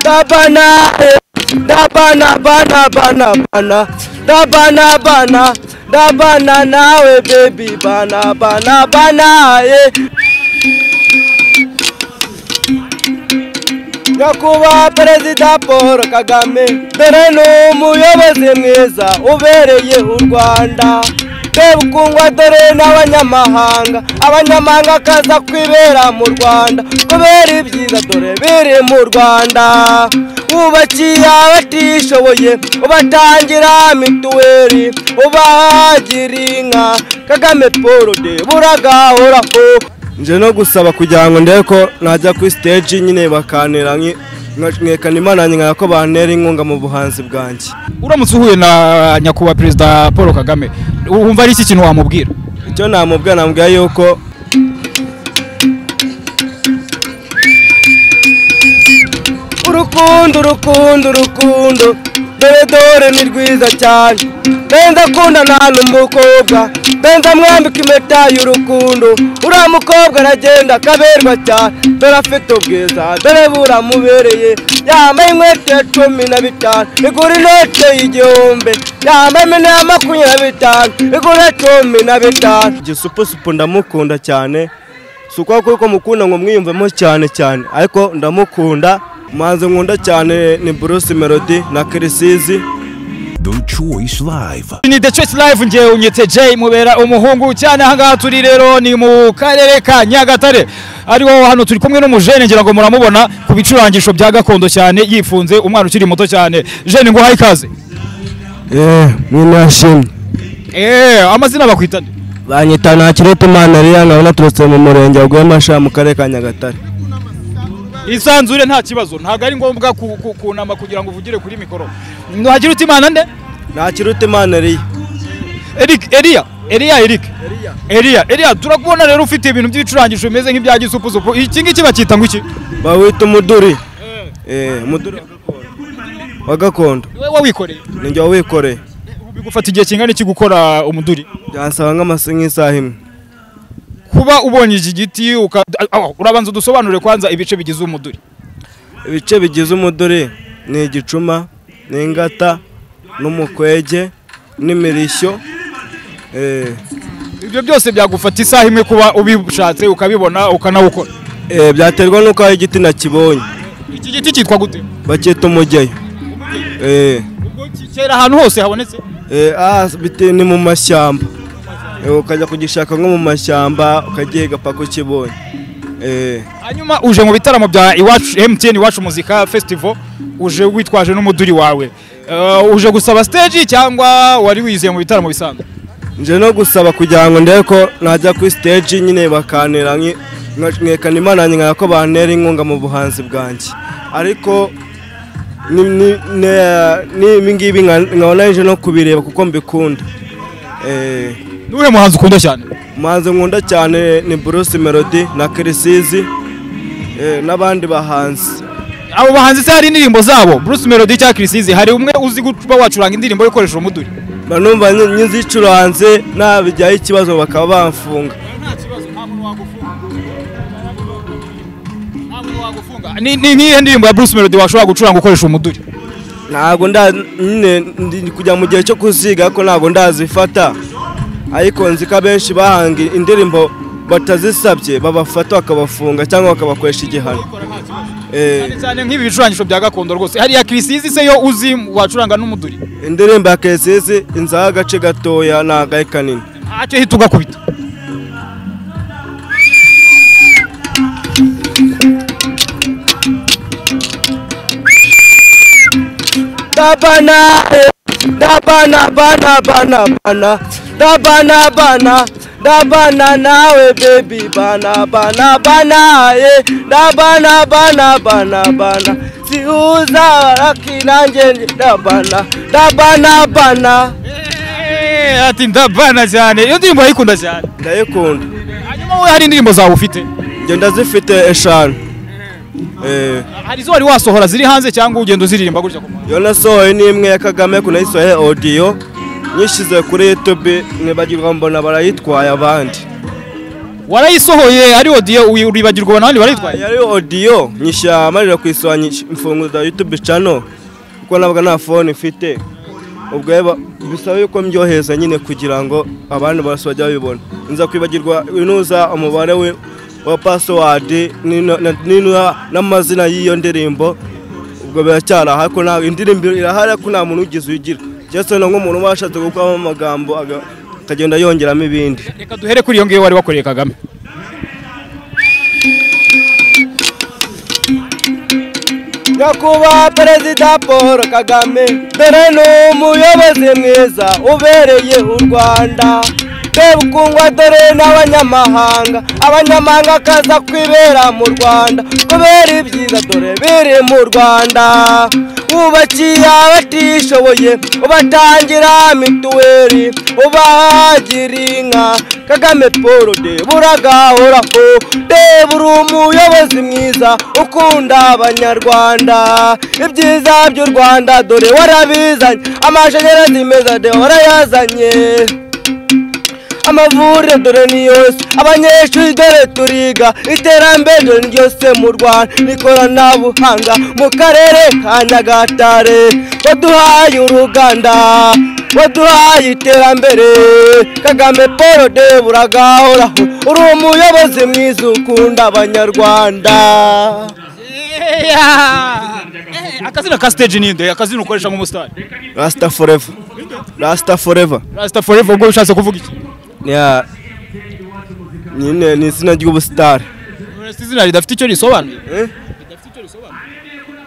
Da bana, da bana, bana, bana, bana, da bana, bana, da bana nawe baby, bana, bana, bana, eh. nyakubahwa perezida paul kagame dore ni umuyobozi mwiza ubereye u rwanda ukundwa dore n'abanyamahanga abanyamahanga akaza kwibera mu rwanda kubera ibyiza dore biri mu rwanda wubakiye abatishoboye ubatangira mituweli ubagira inka kagame paul de buragahoraho nje no gusaba kugira ngo ndebe ko najya kuri stage nyine bakanira nkekana imana nyina ko bantera inkunga mu buhanzi bwanjye uramutse uhuye na nyakubahwa perezida paul kagame wumva ari iki kintu wamubwira icyo namubwira namubwira yuko urukundo urukundo urukundo dore dore ni rwiza cyane benza akundana n'umukobwa benza amwambika impeta y'urukundo uriya mukobwa aragenda akaberwa cyane dore afite ubwiza dore buramubereye yambaye inkweto ya cumi na bitanu igura inote y'igihumbi yambaye imene ya makumyabiri na bitanu igura cumi na bitanu igisupusupu ndamukunda cyane si uko kuko mukunda ngo mwiyumvemo cyane cyane ariko ndamukunda umuhanzi nkunda cyane ni Bruce Melody na kirisizi The Choice Live. ni the choice live ngewe unyitse J mubera umuhungu cyane ahangaha turi rero ni mu karere ka Nyagatare ariho hano turi kumwe n'umujene ngira ngo muramubona ku bicurangisho bya gakondo cyane yifunze umwana ukiri muto cyane jene ngo ikaze eee mwinashimye eee amazina bakwita nde? banyita nta kirete imana ririya nkaba naturutse mu murenge wa Rwema mu karere ka Nyagatare isanzure nta kibazo ntabwo ari ngombwa ku- ku- kunama kugira ngo uvugire kuri mikoro nuhagira uti imana nde nta kirute imana ririya Eric Elia Elia Eric Elia Elia turakubona rero ufite ibintu by'ibicurangisho bimeze nk'ibya gisupusupu iki ngiki bakita ngo iki bawita umuduri eee umuduri wa gakondo. wa gakondo Ni wowe wikoreye ni njye wawikoreye bigufata igihe kingana iki gukora umuduri byansaba nk'amasi nk'isaha imwe kuba ubonye iki giti uka- aho, urabanza udusobanurire kwanza ibice bigize umuduri ibice bigize umuduri ni igicuma ni ingata n'umukwege n'imirishyo eee ibyo byose byagufata isaha imwe kuba ubishatse ukabibona ukanawukora eee byaterwa n'uko hari igiti nakibonye iki giti cyitwa gute bacyita umugeyo eee Ubwo ki- kera ahantu hose habonetse Eh, ah, bite ni mu mashyamba Eh, ukajya kugishaka nko mu mashyamba ukagihiga paka ukibonye Eh, hanyuma uje mu bitaramo bya iwacu MTN iwacu muzika festival uje witwaje n'umuduri wawe Eh, uje gusaba stage cyangwa wari wiziye mu bitaramo bisanzwe nje no gusaba kugira ngo ndebe ko najya kuri stage nyine bakanira nki- nka- nkekana imana nyina ko bantera inkunga mu buhanzi bwanjye ariko ni- ni- ne- n'ibi ngibi nka- nkabona nje no kubireba kuko mbikunda Eh, niwe muhanzi ukunda cyane umuhanzi nkunda cyane ni Bruce Melody na Kirisizi eh, n'abandi bahanzi abo bahanzi se hari indirimbo zabo Bruce Melody cyangwa Chris Easy hari umwe uzi kuba wacuranga indirimbo yo gukoresha umuduri mba numva nyi- nyizicuranze nabijyaho ikibazo bakaba bamfunga ni ni nk'iyo ndirimbo ya Bruce Melody washobora gucuranga ukoresha umuduri ntabwo nda nyine ndi kujya mu gihe cyo kuziga ariko ntabwo ndazifata ariko nzi ko abenshi bahanga indirimbo batazisabye babafata bakabafunga cyangwa bakabakoresha igihano Eh, cyane nk'ibi bicurangisho bya gakondo rwose hariya Chris Easy se yo uzi wacuranga n'umuduri indirimbo ya kesizi inzaho agace gatoya ni agahe kanini ntacyo hita ugakubita da bana da bana bana bana bana da bana bana da bana nawe baby bana bana bana eh da bana bana bana bana siuza raki nanjye ndi da bana da bana bana Eh, ati ndabana cyane iyo ndirimbo urayikunda cyane ndayikunda hanyuma wowe hari indirimbo zawe ufite njye ndazifite eshanu eh hari izo wari wasohora ziri hanze cyangwa ugenda uziririmba gutya ku muhanda iyo nasohoye ni imwe ya kagame ariko nayisohoye audio nyishyize kuri youtube ntibagirwa mbona barayitwaye abandi warayisohoye ari odiyo uribagirwa abandi barayitwaye yari odiyo nyishyura amarira kuyisohora nyishy- mfunguza yutube cano kuko ntabwo nta fone mfite ubwo rero bisaba yuko mbyohereza nyine kugira ngo abandi bose bajye babibona nza kwibagirwa inuza umubare we wa pasiwadi n'ino- na- n'ino- n'amazina y'iyo ndirimbo ubwo biracyari aha ko nta indirimbo irahari ariko nta muntu ugize uyigira cyangwa se nk'umuntu uba washatse gukuramo amagambo aga- akagenda yongeramo ibindi reka duhere kuri iyo ngiyo wari wakoreye kagame nyakubahwa perezida paul kagame dore ni umuyobozi mwiza ubereye u rwanda twebukungwa dore n'abanyamahanga abanyamahanga akaza kwibera mu rwanda kubera ibyiza dore biri mu rwanda wubakiye abatishoboye ubatangira mituweli ubagira inka kagame paul debura gahoraho deba uri umuyobozi mwiza ukunda abanyarwanda ibyiza by'u rwanda dore warabizanye amashanyarazi meza de warayazanye amavuriro dore ni yose abanyeshuri dore turiga iterambere dore ni ryose mu rwanda n'ikoranabuhanga mu karere ka nyagatare waduhaye uruganda waduhaye iterambere kagame paul de buragahoraho uri umuyobozi mwiza ukunda abanyarwanda akazina ka stage ni nde akazina ukoresha nk'umusitari rasita foreva rasita foreva rasita forever ubwo bishatse kuvuga iki nyine ni izina ry'ubusitari Uretse izina ridafite icyo risobanuye Eh?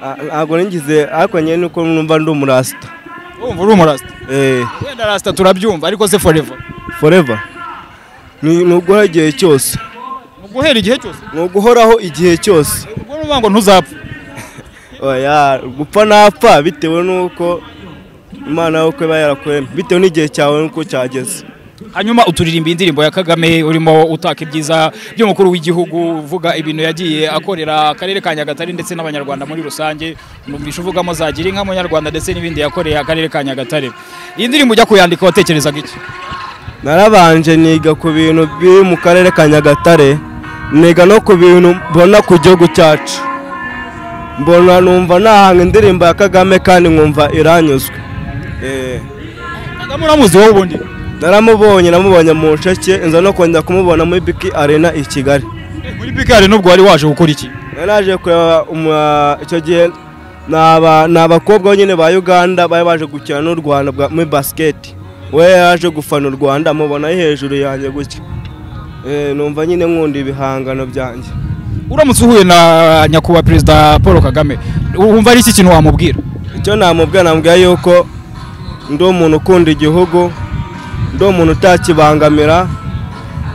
Ah, ntabwo ningize ariko nyine nuko numva ndi umurasita wumva uri umurasita Eh, wenda rasita turabyumva ariko se forever forever ni ni uguhoraho igihe cyose ni uguhera igihe cyose ni uguhoraho igihe cyose ubwo ni ukuvuga ngo ntuzapfa oya gupfa napfa bitewe n'uko imana yawe uko iba yarakuremye bitewe n'igihe cyawe n'uko cyageze hanyuma uturirimba indirimbo ya kagame urimo utaka ibyiza by'umukuru w'igihugu uvuga ibintu yagiye akorera akarere ka nyagatare ndetse n'abanyarwanda muri rusange numvisha uvugamo zagira inka munyarwanda ndetse n'ibindi yakoreye akarere ka nyagatare iyi ndirimbo ujya kuyandika watekerezaga iki narabanje niga ku bintu biri mu karere ka nyagatare niga no ku bintu mbona ku gihugu cyacu mbona numva nahanga indirimbo ya kagame kandi nkumva iranyuzwe Eh. kagame uramuzi wowe ubundi naramubonye namubonye mu nsheke nza no kongera kumubona muri biki arena i kigali Eh, muri pikari nubwo wari waje gukora iki Nari naje kureba umu- icyo gihe ni aba- ni abakobwa nyine ba uganda bari baje gukina n'u rwanda bwa- muri basiketi we yaje gufana u rwanda mubona ari hejuru yanjye gutya Eh, numva nyine nkunda ibihangano byanjye uramutse uhuye na nyakubahwa perezida paul kagame wumva ari iki kintu wamubwira icyo namubwira namubwira yuko ndi umuntu ukunda igihugu ndi umuntu utakibangamira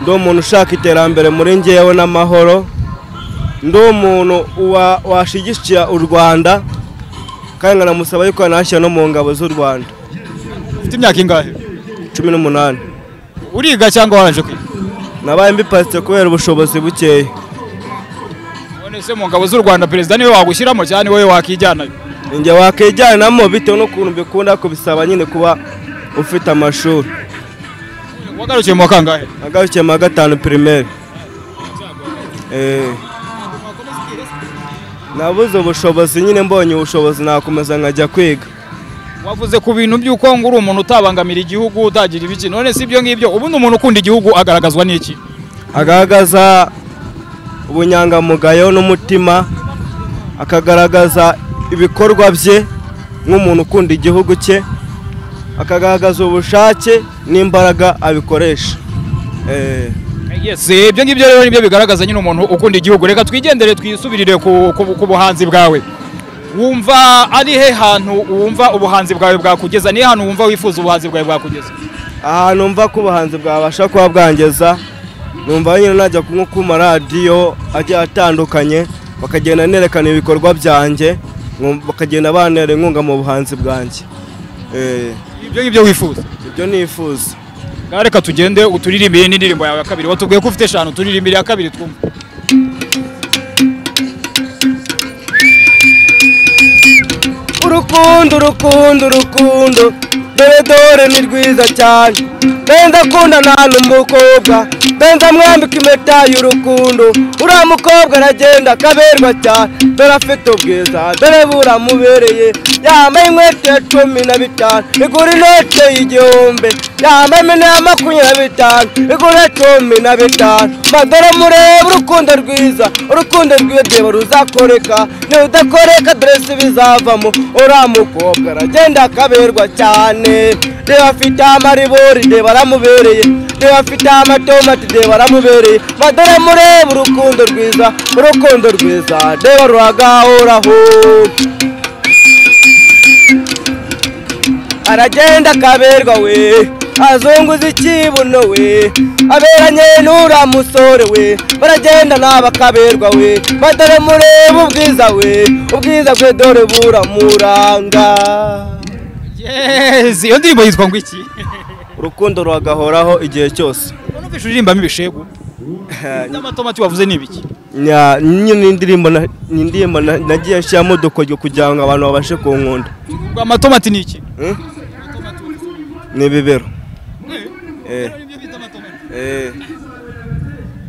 ndi umuntu ushaka iterambere muri ngewe n'amahoro ndi umuntu wa- washyigikira u rwanda kandi nkanamusaba yuko yanashyira no mu ngabo z'u rwanda ufite imyaka ingahe cumi n'umunani uriga cyangwa waranje kwiga nabaye mbiparitse kubera ubushobozi bukeya none se mu ngabo z'u rwanda perezida niwe wagushyiramo cyane wowe wakijyanayo njye wakijyanamo bitewe n'ukuntu mbikunda kubisaba nyine kuba ufite amashuri wagarukiye mu wa kangahe agarukiye mu wa gatanu pirimeri Eh. nabuze ubushobozi nyine mbonye ubushobozi nakomeza nkajya kwiga wavuze ku bintu by'uko ngo uri umuntu utabangamira igihugu utagira ibiki none si ibyo ngibyo ubundi umuntu ukunda igihugu agaragazwa n'iki agaragaza ubunyangamugayo n'umutima akagaragaza ibikorwa bye nk'umuntu ukunda igihugu cye akagaragaza ubushake n'imbaraga abikoresha Eh. yes ibyo ngibyo rero nibyo bigaragaza nyine umuntu ukunda igihugu reka twigendere twisubirire ku, ku, ku buhanzi bwawe wumva ari he hantu wumva ubuhanzi bwawe bwakugeza ni he hantu wumva wifuza ubuhanzi bwawe bwakugeza ahantu mva ko ubuhanzi bwabasha kuba bwangeza numva nyine najya nko ku maradiyo agiye atandukanye bakagenda nerekana ibikorwa byanjye nkum- bakagenda bantera inkunga mu buhanzi bwanjye Eh, ibyo ngibyo wifuza ibyo nifuza ngaho reka tugende uturirimbire n'indirimbo yawe ya kabiri watubwiye ko ufite eshanu turirimbire iya kabiri twumve urukundo urukundo urukundo dore dore ni rwiza cyane mbe ndakundana n'umukobwa mbe ndamwambika impeta y'urukundo uriya mukobwa aragenda akaberwa cyane dore afite ubwiza dore buramubereye yambaye inkweto ya cumi na bitanu igura inote y'igihumbi yambaye imine ya makumyabiri na bitanu igura cumi na bitanu madore murebe urukundo rwiza urukundo rw'ibyo ruzakoreka niba udakoreka dore si bizavamo uriya mukobwa aragenda akaberwa cyane reba afite amaribori reba aramubereye reba afite amatomati reba aramubereye madore murebe urukundo rwiza urukundo rwiza reba ruragahoraho aragenda akaberwa we azunguza ikibuno we aberanye n'ura musore we baragenda naba akaberwa we madore murebe ubwiza we ubwiza bwe dore buramuranga yes iyo ndirimbo yitwa ngo iki urukundo ruragahoraho igihe cyose numvise uririmbamo ibishegu n'amatomati wavuze ni ibiki Nya- nyine indirimbo na- ni indirimbo na- nagiye nshyiramo udukoryo kugira ngo abantu babashe kunkunda ngo amatomati ni iki Hmm? ni ibibero Eh. Eh.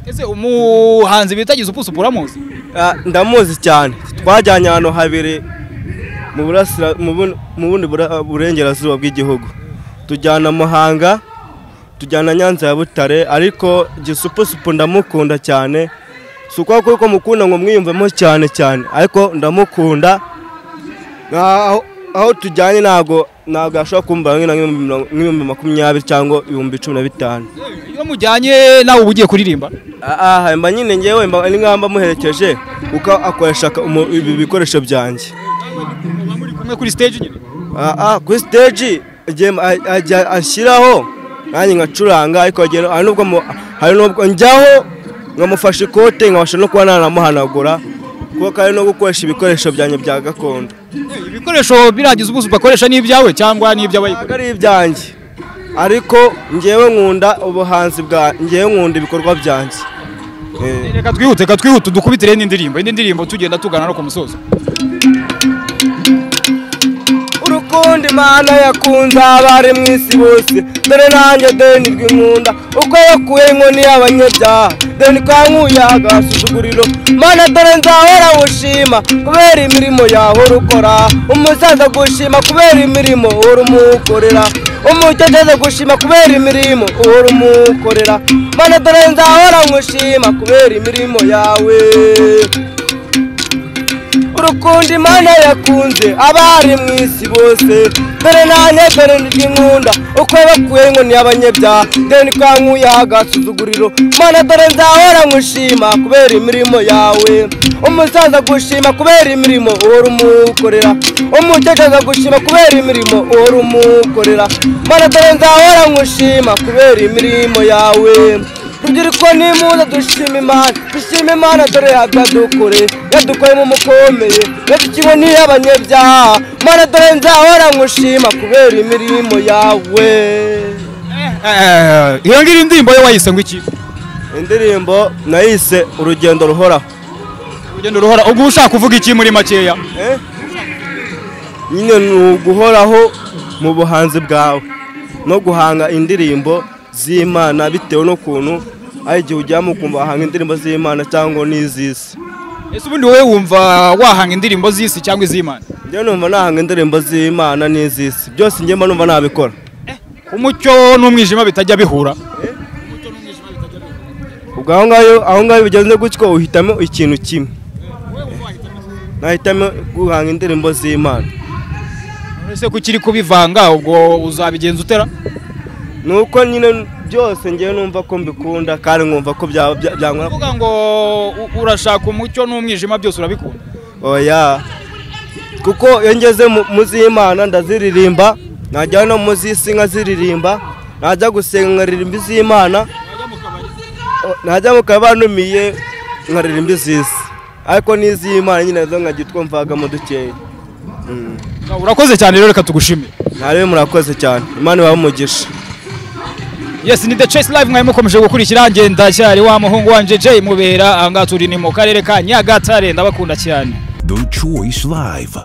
ese umuhanzi bitagize upusupu uramuzi Ah, ndamuzi cyane twajyanye ahantu habiri mu burasira- mu bun- mu bundi bura- burengerazuba bw'igihugu tujyana muhanga tujyana nyanza ya butare ariko gisupusupu ndamukunda cyane si uko kuko mukunda ngo mwiyumvemo cyane cyane ariko ndamukunda Nka- aho- aho tujyanye ntabwo ntabwo yashobora kumva nk'ibihumbi makumyabiri cyangwa ibihumbi cumi na bitanu iyo mujyanye nawe uba ugiye kuririmba aha mba nyine ngewe mba ni nk'aho mba muherekeje kuko akoresha ka- umu- ibi bikoresho byanjye muri kumwe kuri stage nyine aha kuri siteji igihe a- ajya ashyiraho nanjye nkacuranga ariko agenda- hari n'ubwo mu- hari n'ubwo njyaho nkamufasha ikote nkabasha no kuba nanamuhanagura kuko kandi no gukoresha ibikoresho byanjye bya gakondo ibikoresho birangiza ubuso bakoresha ni ibyawe cyangwa ntabwo ni iby'abayikoresha ari ibyanjye ariko ngewe nkunda ubuhanzi bwa ngewe nkunda ibikorwa byanjye Eh. reka twihute reka twihute dukubitire n'indirimbo indi ndirimbo tugenda tugana no ku musozo urukundo imana yakunze abari mu isi bose dore nanjye deni rw'inkunda uko yakuye inkoni y'abanyabyaha deni kankuye agasuzuguriro mana dore nzahora wushima kubera imirimo yawe urukora umusaza gushima kubera imirimo uhora umukorera umukecuru gushima kubera imirimo uhora umukorera mana dore nzahora nkushima kubera imirimo yawe urukundo imana yakunze abari mu isi bose dore nanjye dore n'inkunda uko bakuye ngo ni abanyabyaha dore kankuye agasuzuguriro mana dore nzahora nkushima kubera imirimo yawe umusaza gushima kubera imirimo uhora umukorera umukecuru agushima kubera imirimo uhora umukorera mana dore nzahora nkushima kubera imirimo yawe rubyiruko nimuza dushima imana dushima imana dore yadukore yadukoremo umukomeye yadukiwe n'iy'abanyabyaha mana dore nzahora nkushima kubera imirimo yawe iyo ngiyo indirimbo yo wayise ngo iki indirimbo nayise urugendo ruhoraho urugendo ruhora ubwo ushaka kuvuga iki muri makeya Eh? nyine ni uguhoraho mu buhanzi bwawe no guhanga indirimbo z'imana bitewe n'ukuntu ari igihe ujyamo ukumva wahanga indirimbo z'imana cyangwa n'iz'isi ese ubundi wowe wumva wahanga indirimbo z'isi cyangwa iz'imana njyewe numva nahanga indirimbo z'imana n'iz'isi byose njye mba numva nabikora umucyo n'umwijima bitajya bihura ubwo aho ngaho aho ngaho iyo ugeze gutyo uhitamo ikintu kimwe nahitamo guhanga indirimbo z'imana ese ko ukiri kubivanga ubwo uzabigenza utera ni uko nyine byose njyewe numva ko mbikunda kandi nkumva ko bya- bya- byankora uvuga ngo u- urashaka umucyo n'umwijima byose urabikunda oya kuko iyo ngeze mu- mu z'imana ndaziririmba najya no mu z'isi nkaziririmba najya gusenga nkaririmba iz'imana O- najya mu kabari numiye nkaririmba iz'isi ariko n'iz'imana nyine nazo nkagitwumvagamo dukeya Mm. urakoze cyane rero reka tugushimire mwarimu murakoze cyane imana ibahe umugisha yes ni the chase live mwari mukomeje gukurikira ngenda cyari wa muhungu wanje Jay mubera ahangaha turi ni mu karere ka Nyagatare ndabakunda cyane The Choice Live.